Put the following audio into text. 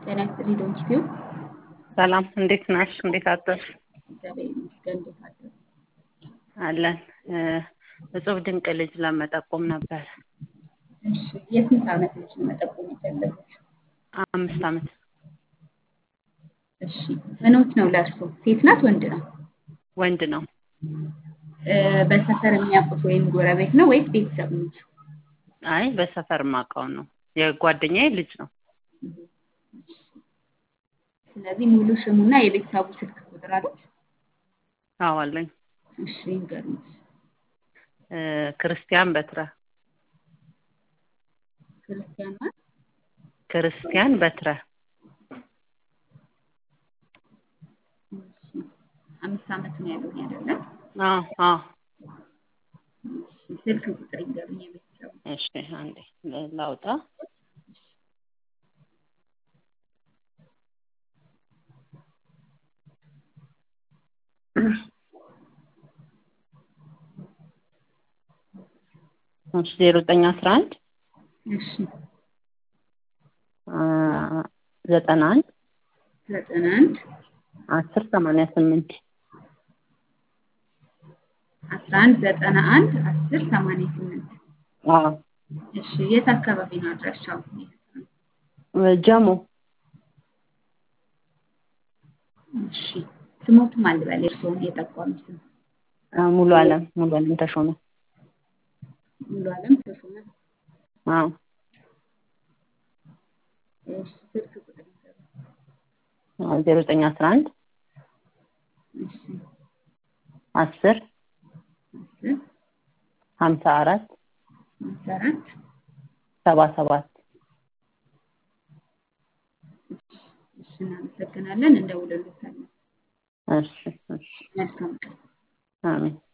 ጤና ይስጥልኝ ዶንኪቲዩ ሰላም፣ እንዴት ነሽ? እንዴት አደርሽ? እግዚአብሔር ይመስገን። እንዴት አደሩ? አለን። እጹብ ድንቅ ልጅ ለመጠቆም ነበር። እሺ፣ የስንት ዓመት ልጅ ነው መጠቆም የፈለጉት? አምስት ዓመት እሺ፣ ምኖት ነው ለእርሶ? ሴት ናት ወንድ ነው? ወንድ ነው። እ፣ በሰፈር የሚያውቁት ወይም ጎረቤት ነው ወይስ ቤተሰብ ነው? አይ በሰፈር ማውቀው ነው። የጓደኛዬ ልጅ ነው። ስለዚህ ሙሉ ስሙና የቤተሰቡ ስልክ ቁጥር አሉት? አዎ አለኝ። እሺ ይንገሩኝ። እ፣ ክርስቲያን በትረ ክርስቲያን ማለት ክርስቲያን በትረ እሺ፣ አምስት ዓመት ነው ያሉኝ አይደለም? አዎ አዎ። እሺ፣ ስልክ ቁጥር ይንገሩኝ የቤተሰቡ። እሺ አንዴ ላውጣ። እሺ ዜሮ ዘጠኝ አስራ አንድ እሺ፣ ዘጠና አንድ ዘጠና አንድ አስር ሰማንያ ስምንት አስራ አንድ ዘጠና አንድ አስር ሰማንያ ስምንት አዎ እሺ፣ የት አካባቢ ነው አድራሻው? ጀሞ እሺ፣ ስሞቱም አልበል የእርስዎን የጠቋሚ ስም ሙሉ አለም ሙሉ አለም ተሾመ ሙሉ አለም ተሾመ። አዎ እሺ፣ ስልክ ቁጥር ይንገሩኝ። ዜሮ ዘጠኝ አስራ አንድ እሺ፣ አስር አስር ሀምሳ አራት አምሳ አራት ሰባ ሰባት እሺ፣ እናመሰግናለን። እንደውልሎታለን። እሺ እሺ መልካም ቀን። አሜን